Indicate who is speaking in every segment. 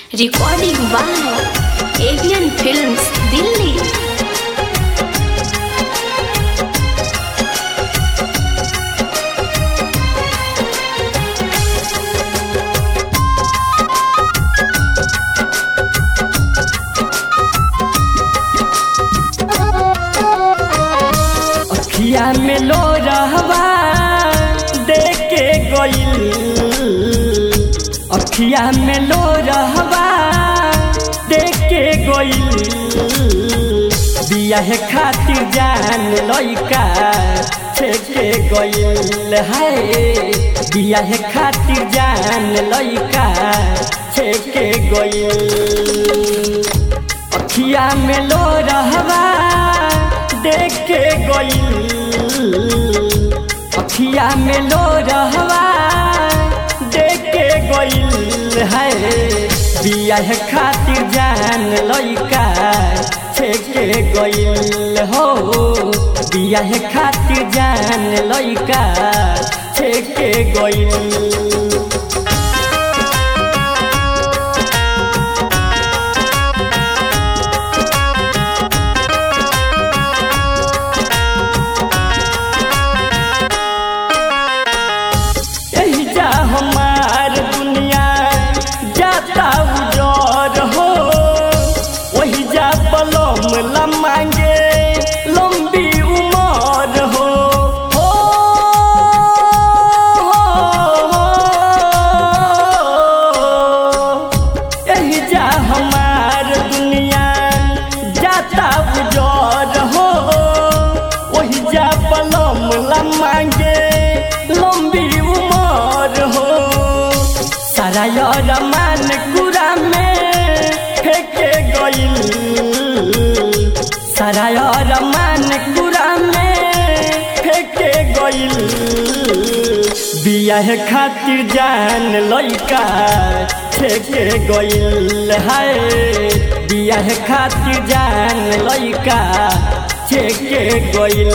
Speaker 1: Recording by Avian Films, Delhi.
Speaker 2: अखिया में लो रहवा देख के गइल अखिया में लो रहवा देख के गइल बियाह खातिर जान लइका छेके गइल है बियाह खातिर जान लइका छेके गइल अखिया में लो रहवा देख के गइल अखिया में लो रहवा देख के गइल है बियाह खातिर जान लइका छेके गइल हो बियाह खातिर जान लइका छेके गइल यही जा हमार दुनिया जाता उजर हो वही जा पलम लमांगे लंबी उमर हो हो, यही जा हमार दुनिया जाता उजर हो वही जा पलम लमांगे लंबी उमर हो सारा यार मान कुरा में फेंके गइल सारा यार मान कुरा में फेंके गइल बियाह खातिर जान लइका फेंके गइल है बियाह खातिर जान लइका फेंके गइल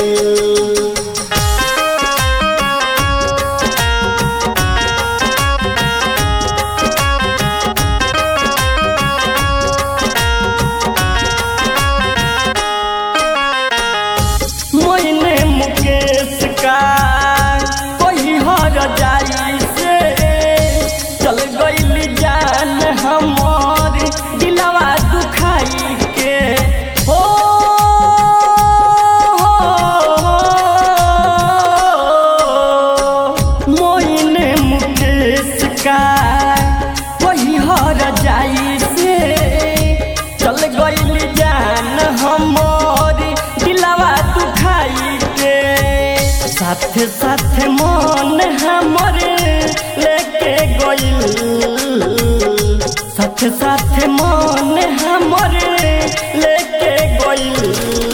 Speaker 2: मोइने मुकेश का कोई हर जाई से चल गइल जान हमर दिलवा दुखाई के हो मोइने मुकेश का कोई हर जाई से चल गइल जान हमर दिलवा दुखाई के साथे साथे मन हमर लेके गइल साथे साथे मन हमर लेके गइल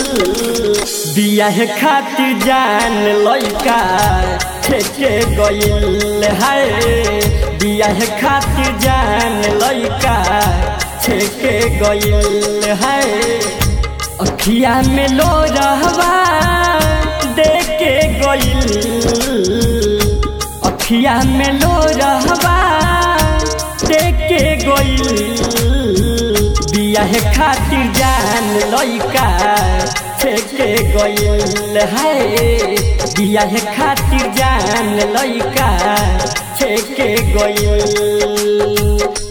Speaker 2: बियाह खातिर जान लइका फेंके गइल है बियाह खातिर जान लइका फेंके गइल है अखिया में लो रहवा देख के गइल अखिया में लो रहवा देख के गइल बियाह खातिर जान लइका फेंके गइल है बियाह खातिर जान लइका फेंके गइल